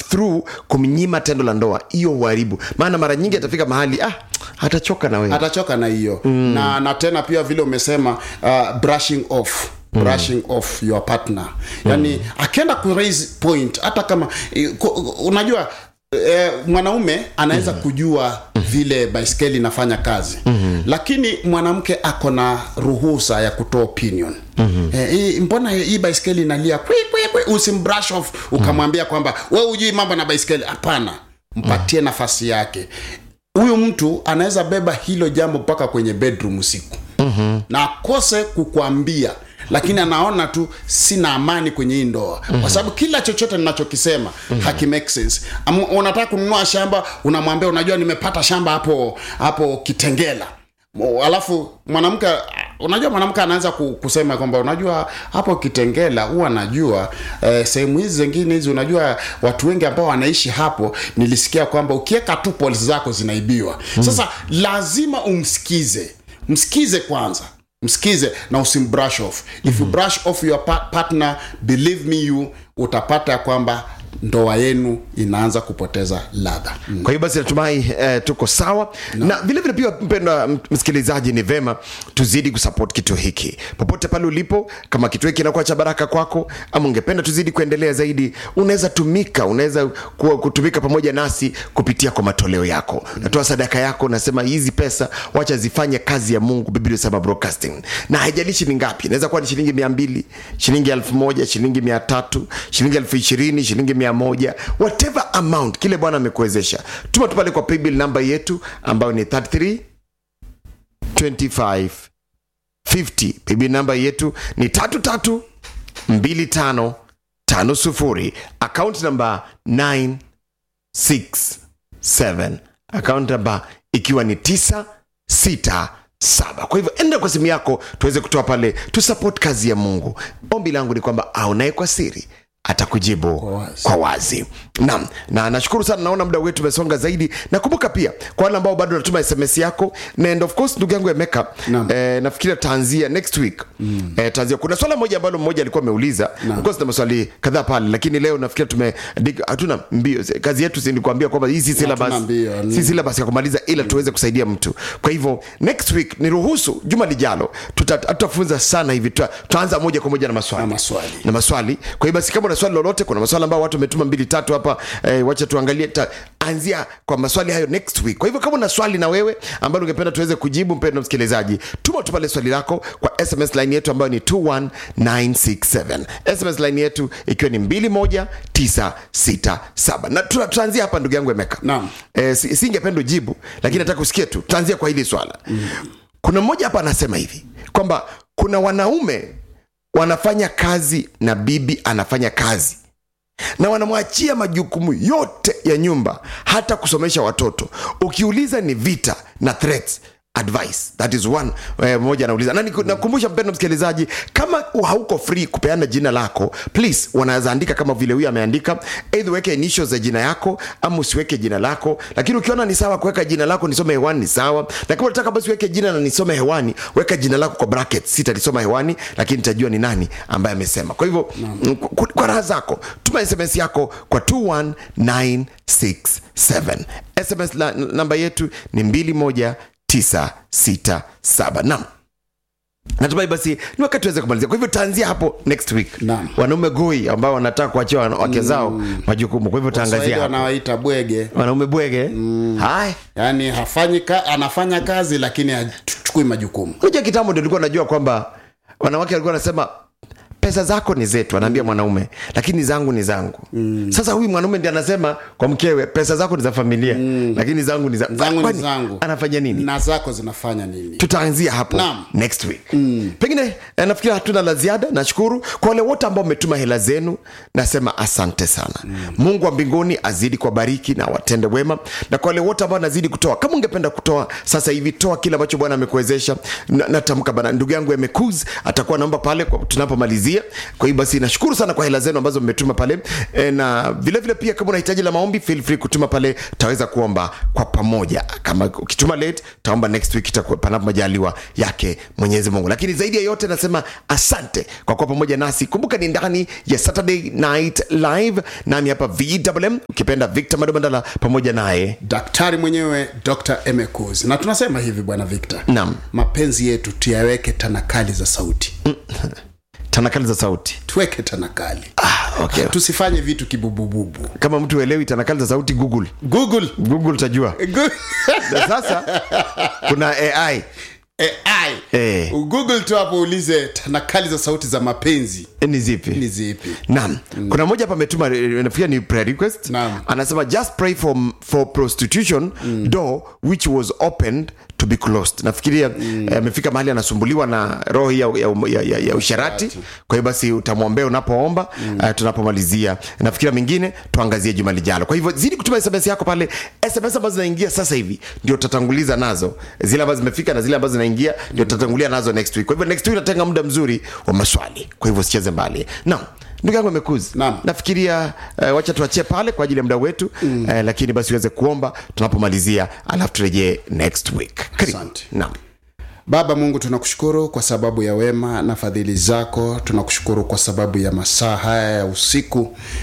through kumnyima tendo la ndoa hiyo uharibu maana mara nyingi atafika mahali ah atachoka na wewe atachoka na hiyo mm. na na tena pia vile umesema uh, brushing off brushing off your partner yani mm. akienda ku raise point hata kama eh, ku- unajua eh, mwanaume anaweza mm. kujua vile baiskeli inafanya kazi mm-hmm. lakini mwanamke ako na ruhusa ya kutoa opinion mm-hmm. eh, hii- mbona hii baiskeli inalia kwi, kwi, kwi. usimbrush off ukamwambia kwamba we hujui mambo na baiskeli hapana mpatie nafasi yake huyu mtu anaweza beba hilo jambo mpaka kwenye bedroom usiku mm-hmm. na akose kukwambia lakini anaona tu sina amani kwenye hii ndoa mm-hmm. kwa sababu kila chochote ninachokisema mm-hmm. haki make sense Am, unataka kununua shamba unamwambia unajua nimepata shamba hapo hapo kitengela Mo- alafu mwanamke unajua mwanamke anaanza ku- kusema kwamba unajua hapo kitengela huwa najua eh, sehemu hizi zingine hizi unajua watu wengi ambao wanaishi hapo nilisikia kwamba ukiweka tu polisi zako zinaibiwa mm. sasa lazima umsikize msikize kwanza msikize na usimbrush off if you brush off your pa- partner believe me you utapata ya kwamba ndoa yenu inaanza kupoteza ladha mm. kwa hiyo basi natumai eh, tuko sawa no. na vile vile pia mpendwa m- msikilizaji ni vema tuzidi kusupport kituo hiki popote pale ulipo kama kituo hiki kinakuwa cha baraka kwako ama ungependa tuzidi kuendelea zaidi unaweza tumika unaweza ku- kutumika pamoja nasi kupitia kwa matoleo yako natoa sadaka yako unasema hizi pesa wacha zifanye kazi ya mungu biblia sema broadcasting na haijalishi ni ngapi inaweza kuwa ni shilingi mia mbili shilingi elfu moja shilingi mia tatu shilingi elfu ishirini shilingi mia moja whatever amount kile bwana amekuwezesha tuma tu pale kwa paybill namba yetu ambayo ni 33 25 50 paybill namba yetu ni tatu tatu mbili tano tano sufuri akaunti namba 967 akaunti namba ikiwa ni 967 kwa hivyo enda kwa simu yako tuweze kutoa pale tusupport kazi ya mungu ombi langu ni kwamba aonaye kwa siri atakujibu kwa wazi. wazi, kwa wazi. Naam, na nashukuru sana naona muda wetu umesonga zaidi nakumbuka pia kwa wale ambao bado natuma sms yako na and of course ndugu yangu emeka Naam. eh, nafikiri taanzia next week mm. eh, taanzia kuna swala moja ambalo mmoja alikuwa ameuliza of course na maswali kadhaa pale lakini leo nafikiri tume dig- hatuna mbio kazi yetu si nilikuambia kwamba hii si syllabus mbio, ni- si syllabus ya kumaliza ila tuweze kusaidia mtu kwa hivyo next week niruhusu juma lijalo tuta- tutafunza sana hivi tuta- tutaanza moja kwa moja na maswali Na maswali. na maswali kwa hiyo basi kama una swali lolote kuna maswali ambayo watu wametuma mbili tatu hapa eh, wacha tuangalie ta, anzia kwa maswali hayo next week kwa hivyo kama una swali na wewe ambalo ungependa tuweze kujibu mpendo msikilizaji tuma tu pale swali lako kwa sms line yetu ambayo ni 21967 sms line yetu ikiwa ni 21967 na tuta- tutaanzia hapa ndugu yangu emeka Naam. eh, si- singependa ujibu lakini nataka usikie tu tutaanzia kwa hili swala kuna mmoja hapa anasema hivi kwamba kuna wanaume wanafanya kazi na bibi anafanya kazi na wanamwachia majukumu yote ya nyumba hata kusomesha watoto ukiuliza ni vita na threats advice that is one eh, mmoja anauliza na niku- nakumbusha mpendo msikilizaji kama hauko free kupeana jina lako please wanaweza andika kama vile huyu ameandika eidha uweke initials za jina yako ama usiweke jina lako lakini ukiona ni sawa kuweka jina lako nisome hewani ni sawa na kama unataka basi weke jina na nisome hewani weka jina lako kwa brackets sitalisoma hewani lakini nitajua ni nani ambaye amesema kwa hivyo mm, kwa, kwa raha zako tuma sms yako kwa 21967 sms la, namba yetu ni 21967 nam natumai basi ni wakati tuweze kumalizia kwa hivyo taanzia hapo next week Naam. wanaume goi ambao wanataka kuachia wana- wake zao majukumu kwa hivyo Waswahili taangazia hapo wanawaita bwege wanaume bwege haya yaani hafanyi ka, anafanya kazi lakini hachukui majukumu unajua kitambo ndio nilikuwa najua kwamba wanawake walikuwa wanasema pesa zako ni zetu anaambia mwanaume lakini zangu ni zangu mm. sasa huyu mwanaume ndi anasema kwa mkewe pesa zako ni za familia mm. lakini zangu ni za Zangu ni Kwani zangu. anafanya nini na zako zinafanya nini tutaanzia hapo Naam. next week mm. pengine eh, nafikiri hatuna la ziada nashukuru kwa wale wote ambao mmetuma hela zenu nasema asante sana mm. mungu wa mbinguni azidi kuwabariki na watende wema na kwa wale wote ambao anazidi kutoa kama ungependa kutoa sasa hivi toa kile ambacho bwana amekuwezesha Na- natamka bana ndugu yangu emekuz atakuwa naomba pale kwa- tunapomalizia kutupatia kwa hiyo basi nashukuru sana kwa hela zenu ambazo mmetuma pale e, na vile vile pia kama unahitaji la maombi feel free kutuma pale taweza kuomba kwa pamoja kama ukituma late taomba next week itakuwa panapo majaliwa yake mwenyezi mungu lakini zaidi ya yote nasema asante kwa kuwa pamoja nasi kumbuka ni ndani ya saturday night live nami hapa vwm ukipenda victor madobandala pamoja naye daktari mwenyewe dr emecus na tunasema hivi bwana victor Naam. mapenzi yetu tuyaweke tanakali za sauti tanakali za sauti tuweke tanakali ah, okay. tusifanye vitu kibubububu kama mtu uelewi tanakali za sauti google google google utajua Gu- na sasa kuna ai AI. Eh. google tu hapo ulize tanakali za sauti za mapenzi ni zipi ni zipi naam kuna mmoja hapa ametuma nafikiri ni prayer request Naam. anasema just pray for, for prostitution door which was opened to be closed nafikiria eh, amefika mahali anasumbuliwa na roho hii ya, ya, ya, ya, ya usharati kwa hiyo basi utamwombea unapoomba uh, tunapomalizia nafikiria mingine tuangazie juma lijalo kwa hivyo zidi kutuma sms yako pale sms ambazo zinaingia sasa hivi ndio tutatanguliza nazo zile ambazo zimefika na zile ambazo zinaingia ndio tutatangulia nazo next week kwa hivyo next week natenga muda mzuri wa maswali kwa hivyo usicheze mbali naam ndugu yangu amekuzi Naam. nafikiria uh, wacha tuachie pale kwa ajili ya muda wetu mm. uh, lakini basi uweze kuomba tunapomalizia alafu turejee next week Karibu. Asante. naam baba mungu tunakushukuru kwa sababu ya wema na fadhili zako tunakushukuru kwa sababu ya masaa haya ya usiku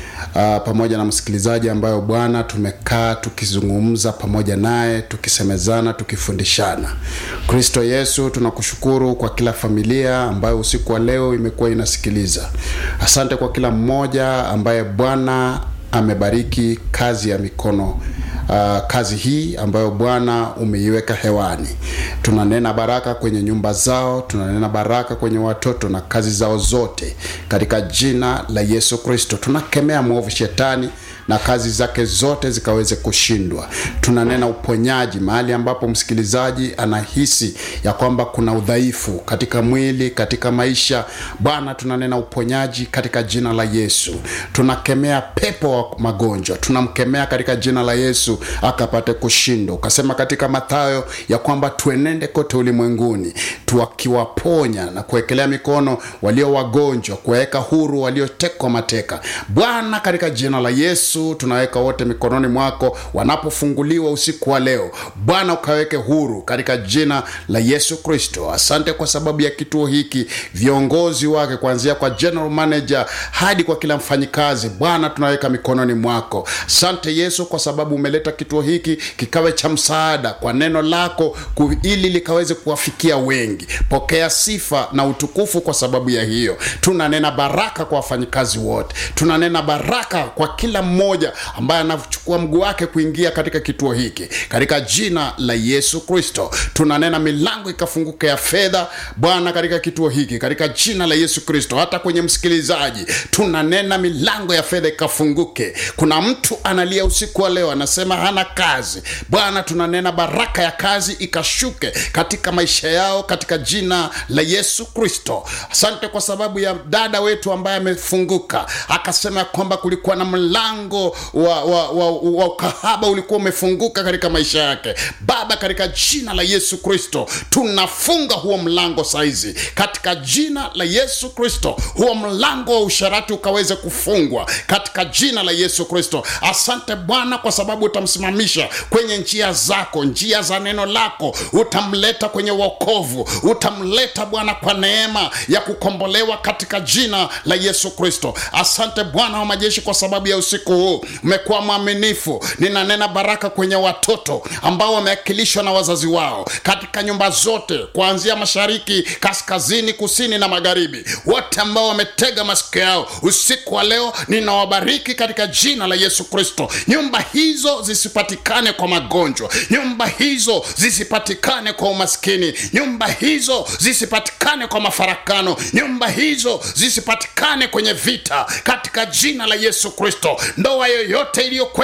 uh, pamoja na msikilizaji ambayo bwana tumekaa tukizungumza pamoja naye tukisemezana tukifundishana kristo yesu tunakushukuru kwa kila familia ambayo usiku wa leo imekuwa inasikiliza asante kwa kila mmoja ambaye bwana amebariki kazi ya mikono uh, kazi hii ambayo bwana umeiweka hewani tunanena baraka kwenye nyumba zao tunanena baraka kwenye watoto na kazi zao zote katika jina la yesu kristo tunakemea mwovu shetani na kazi zake zote zikaweze kushindwa tunanena uponyaji mahali ambapo msikilizaji anahisi ya kwamba kuna udhaifu katika mwili katika maisha bwana tunanena uponyaji katika jina la yesu tunakemea pepo wa magonjwa tunamkemea katika jina la yesu akapate kushindwa ukasema katika mathayo ya kwamba tuenende kote ulimwenguni tuwakiwaponya na kuwekelea mikono walio wagonjwa kuwaweka huru waliotekwa mateka bwana katika jina la yesu tunaweka wote mikononi mwako wanapofunguliwa usiku wa leo bwana ukaweke huru katika jina la yesu kristo asante kwa sababu ya kituo hiki viongozi wake kuanzia kwa general manager hadi kwa kila mfanyikazi bwana tunaweka mikononi mwako asante yesu kwa sababu umeleta kituo hiki kikawe cha msaada kwa neno lako ku- ili likaweze kuwafikia wengi pokea sifa na utukufu kwa sababu ya hiyo tunanena baraka kwa wafanyikazi wote tunanena baraka kwa kila mmoja ambaye anachukua mguu wake kuingia katika kituo hiki katika jina la yesu kristo tunanena milango ikafunguka ya fedha bwana katika kituo hiki katika jina la yesu kristo hata kwenye msikilizaji tunanena milango ya fedha ikafunguke kuna mtu analia usiku wa leo anasema hana kazi bwana tunanena baraka ya kazi ikashuke katika maisha yao katika jina la yesu kristo asante kwa sababu ya dada wetu ambaye amefunguka akasema ya kwamba kulikuwa na mlango wa, wa, wa, wa ukahaba ulikuwa umefunguka katika maisha yake baba katika jina la yesu kristo tunafunga huo mlango saizi katika jina la yesu kristo huo mlango wa usharati ukaweze kufungwa katika jina la yesu kristo asante bwana kwa sababu utamsimamisha kwenye njia zako njia za neno lako utamleta kwenye wokovu utamleta bwana kwa neema ya kukombolewa katika jina la yesu kristo asante bwana wa majeshi kwa sababu ya usiku huu umekuwa mwaminifu ninanena baraka kwenye watoto ambao wamewakilishwa na wazazi wao katika nyumba zote kuanzia mashariki kaskazini kusini na magharibi wote ambao wametega masikio yao usiku wa leo ninawabariki katika jina la yesu kristo nyumba hizo zisipatikane kwa magonjwa nyumba hizo zisipatikane kwa umaskini nyumba hizo zisipatikane kwa mafarakano nyumba hizo zisipatikane kwenye vita katika jina la yesu kristo ndoa yoyote iliyokuwa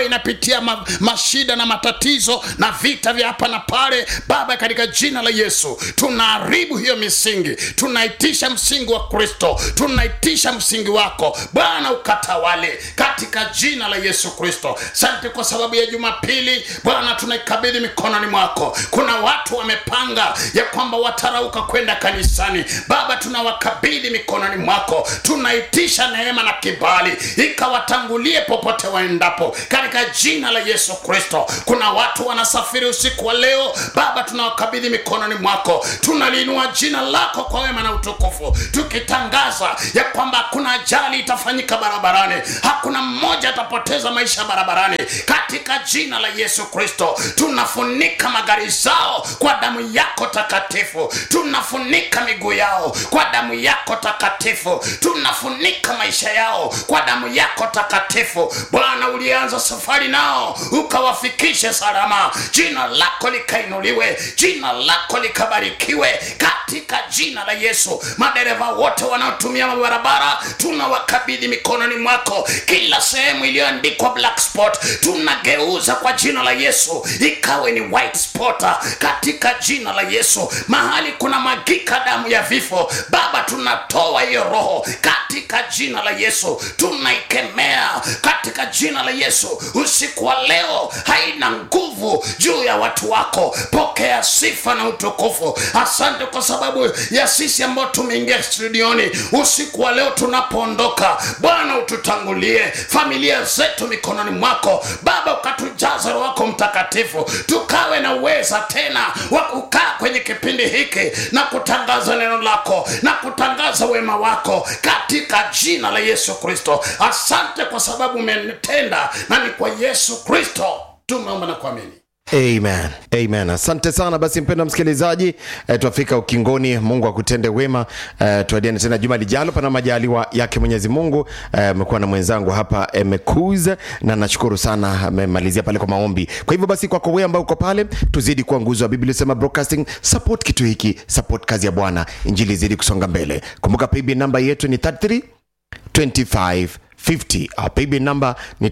inapitia ma, mashida na matatizo na vita vya hapa na pale baba katika jina la yesu tunaharibu hiyo misingi tunaitisha msingi wa kristo tunaitisha msingi wako bwana ukatawale katika jina la yesu kristo sante kwa sababu ya jumapili bwana tunaikabidhi mikononi mwako kuna watu wamepanga ya kwamba watarauka kwenda kanisani baba tunawakabidhi mikononi mwako tunaitisha neema na kibali ikawatangulie popote waendapo katika jina la yesu kristo kuna watu wanasafiri usiku wa leo baba tunawakabidhi mikononi mwako tunaliinua jina lako kwa wema na utukufu tukitangaza ya kwamba hakuna ajali itafanyika barabarani hakuna mmoja atapoteza maisha barabarani katika jina la yesu kristo tunafunika magari zao kwa damu yako takatifu tunafunika miguu yao kwa damu yako takatifu tunafunika maisha yao kwa damu yako takatifu bwana ulianza safari nao ukawafikishe salama jina lako likainuliwe jina lako likabarikiwe katika jina la yesu madereva wote wanaotumia mabarabara tunawakabidhi mikononi mwako kila sehemu iliyoandikwa black spot tunageuza kwa jina la yesu ikawe ni white spot katika jina la yesu mahali kuna magika damu ya vifo baba tunatoa hiyo roho katika jina la yesu tunaikemea katika jina la yesu usiku wa leo haina nguvu juu ya watu wako pokea sifa na utukufu asante kwa sababu ya sisi ambao tumeingia studioni usiku wa leo tunapoondoka bwana ututangulie familia zetu mikononi mwako baba ukatujaza roho wako mtakatifu tukawe na uweza tena wa kukaa kwenye kipindi hiki na kutangaza neno lako na kutangaza wema wako katika jina la yesu kristo asante kwa sababu umetenda na ni kwa yesu kristo tumeomba na kuamini amen amen asante sana basi mpendo msikilizaji e, twafika ukingoni mungu akutende wema e, tuadiane tena juma lijalo pana majaliwa yake mwenyezi mungu amekuwa na mwenzangu hapa emekuz na nashukuru sana amemalizia pale kwa maombi kwa hivyo basi kwako wewe ambao uko pale tuzidi kuwa nguzo wa biblia sema broadcasting support kitu hiki support kazi ya bwana injili izidi kusonga mbele kumbuka payb namba yetu ni 33 2550 our paybill number ni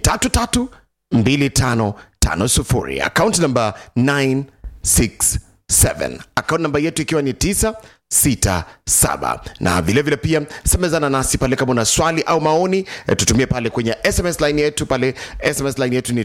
332550 account number 967 account namba yetu ikiwa ni 967 na vilevile vile pia semezana nasi pale kama una swali au maoni eh, tutumie pale kwenye sms line yetu pale sms line yetu ni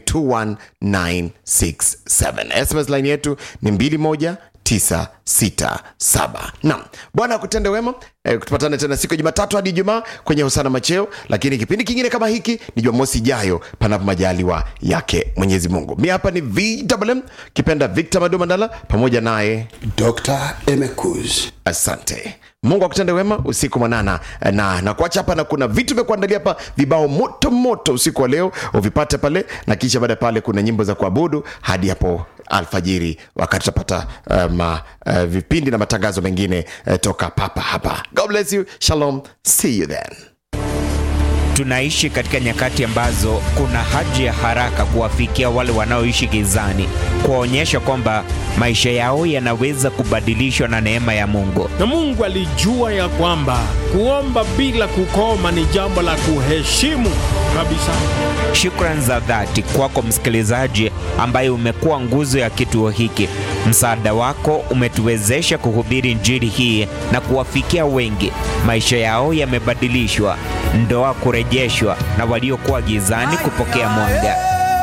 21967 sms line yetu ni 21 967 naam bwana akutende wema e, tupatane tena siku ya jumatatu hadi ijumaa kwenye husana macheo lakini kipindi kingine kama hiki ni jumamosi ijayo panapo majaliwa yake mwenyezi mungu mi hapa ni vwm kipenda victor madumandala pamoja naye dr emekuz asante mungu akutende wema usiku mwanana na na kuacha hapa na kuna vitu vya kuandalia hapa vibao moto moto usiku wa leo uvipate pale na kisha baada ya pale kuna nyimbo za kuabudu hadi hapo alfajiri wakati tutapata um, uh, vipindi na matangazo mengine uh, toka papa hapa god bless you shalom see you then tunaishi katika nyakati ambazo kuna haja ya haraka kuwafikia wale wanaoishi gizani, kuwaonyesha kwamba maisha yao yanaweza kubadilishwa na neema ya Mungu. na Mungu alijua ya kwamba kuomba bila kukoma ni jambo la kuheshimu kabisa. Shukrani za dhati kwako msikilizaji ambaye umekuwa nguzo ya kituo hiki. Msaada wako umetuwezesha kuhubiri Injili hii na kuwafikia wengi. Maisha yao yamebadilishwa, ndoa kurejeshwa, na waliokuwa gizani kupokea mwanga.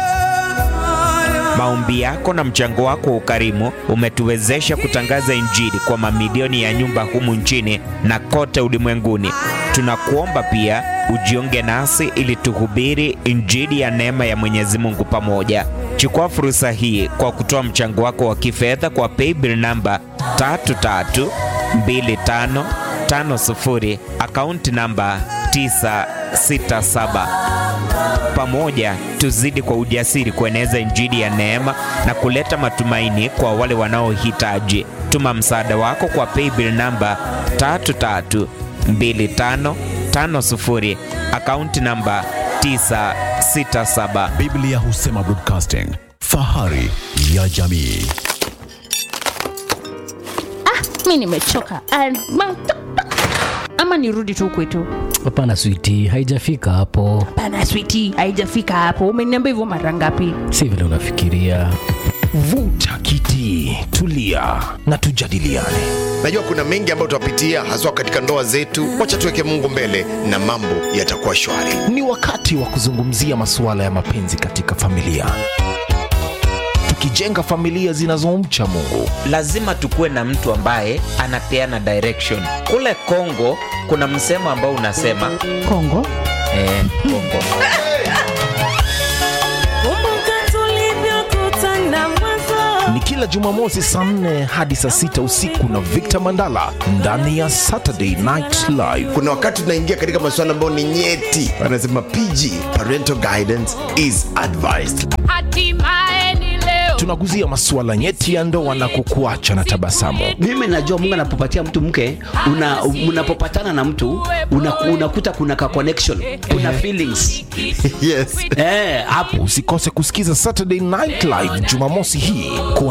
Maombi yako na mchango wako wa ukarimu umetuwezesha kutangaza Injili kwa mamilioni ya nyumba humu nchini na kote ulimwenguni. Tunakuomba pia ujiunge nasi ili tuhubiri Injili ya neema ya Mwenyezi Mungu pamoja. Chukua fursa hii kwa kutoa mchango wako wa kifedha kwa paybill namba 332550 akaunti namba 967 pamoja tuzidi kwa ujasiri kueneza injili ya neema na kuleta matumaini kwa wale wanaohitaji. Tuma msaada wako kwa paybill namba 332550 akaunti namba 967. Biblia husema Broadcasting, fahari ya jamii. mi nimechoka Ah, ma- ama nirudi tu kwetu hapana switi haijafika hapo pana switi haijafika hapo umeniambia hivyo mara ngapi si vile unafikiria vuta kiti tulia na tujadiliane najua kuna mengi ambayo tutapitia haswa katika ndoa zetu wacha tuweke mungu mbele na mambo yatakuwa shwari ni wakati wa kuzungumzia masuala ya mapenzi katika familia tukijenga familia zinazomcha mungu lazima tukuwe na mtu ambaye anapeana direction kule kongo kuna msemo ambao unasema kongo eh, kongo ni kila jumamosi saa 4 hadi saa 6 usiku na victor mandala ndani ya saturday night live kuna wakati tunaingia katika masuala ambayo ni nyeti wanasema pg parental guidance is advised tunaguzia masuala nyeti ya ndoa na kukuacha na tabasamu mimi najua mungu anapopatia mtu mke una, unapopatana na mtu una, unakuta kuna ka connection kuna feelings yes eh, hapo usikose kusikiza saturday night live jumamosi hii